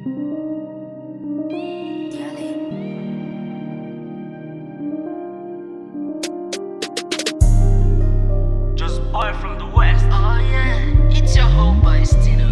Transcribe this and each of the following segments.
Just boy from the west. Oh yeah, it's your whole boy Stino.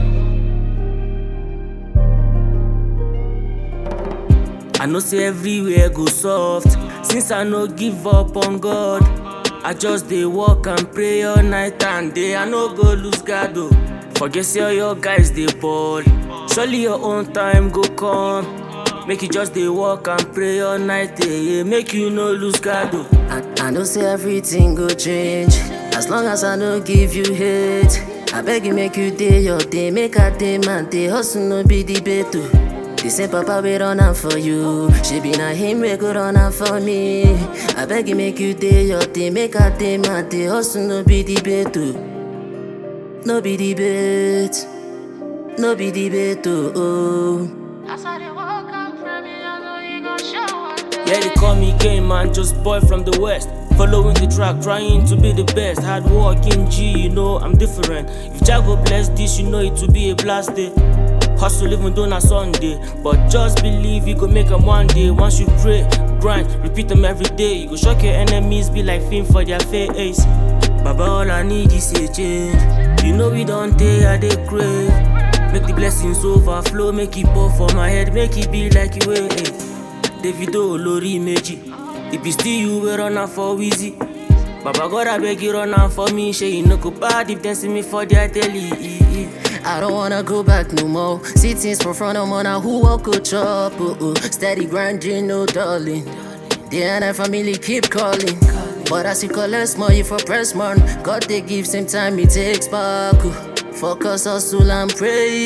I know say everywhere go soft since I no give up on God. I just dey work and pray all night and day. I no go lose guard o. Forget say all your guys dey ball. Surely your own time go come. Make you just dey work and pray all night day. Yeah. Make you no lose guard o. I, I know say everything go change as long as I no give you hate. I beg you make you day your day, make a day man day hustle no be debate o. The same papa we run am for you, she be na him we go run am for me. I beg you make you day your day, make a day man day hustle no be debate o. No be debate, no be debate o. Oh. As I dey walk am from me, I know you gon' show one day. Yeah, they call me game man, just boy from the west. Following the track, trying to be the best. Hard working G, you know I'm different. If Jago bless this, you know it will be a blast day. Hustle even though na Sunday, but just believe you go make 'em one day. Once you pray, grind, repeat them every day. You go shock your enemies, be like film for their face. Baba, all I need is a change. You know we don't take, I dey crave. Make the blessings overflow, make it pour for my head, make it be like you wait. Davido olórí méjì if it's still you wey run am for wheezy baba god abeg you run am for me shey you no go bad if dem see me for their telly. I don't wanna go back no more. See things for front of man, who walk go chop. Oh, oh. Steady grinding, no darling. The and family keep calling. But as you collect more, you for press man. God they give same time, it takes back. oh. Focus, hustle and pray.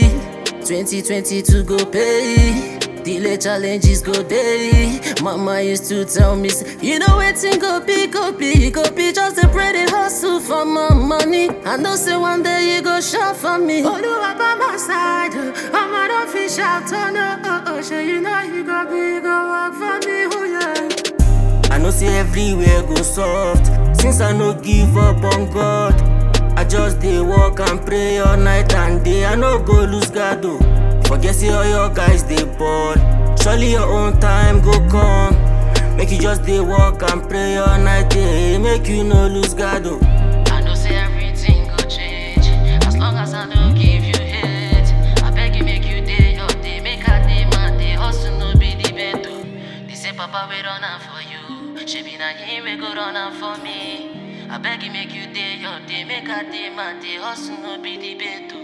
2022 go pay. Delay challenges go day. Mama used to tell me, say, you know waiting go be, go be, go be. Just a pray they hustle for my money. I know say one day you go shop for me. Oluwa by my side, oh, I'm an official turn oh, oh, oh. Sure you know you go be, go work for me, oh yeah. I know say everywhere go soft since I no give up on God. I just dey work and pray all night and day. I no go lose guard o. Forget say all your guys dey ball. Surely your own time go come. Make you just dey work and pray all night day. Make you no lose guard o. I know say everything go change as long as I don't give you hate. I beg you make you day your day, make a day man day hustle no be debate. oh. They say Papa we run am for you, she be na him we go run am for me. I beg you make you day your day, make a day man day hustle no be debate. oh.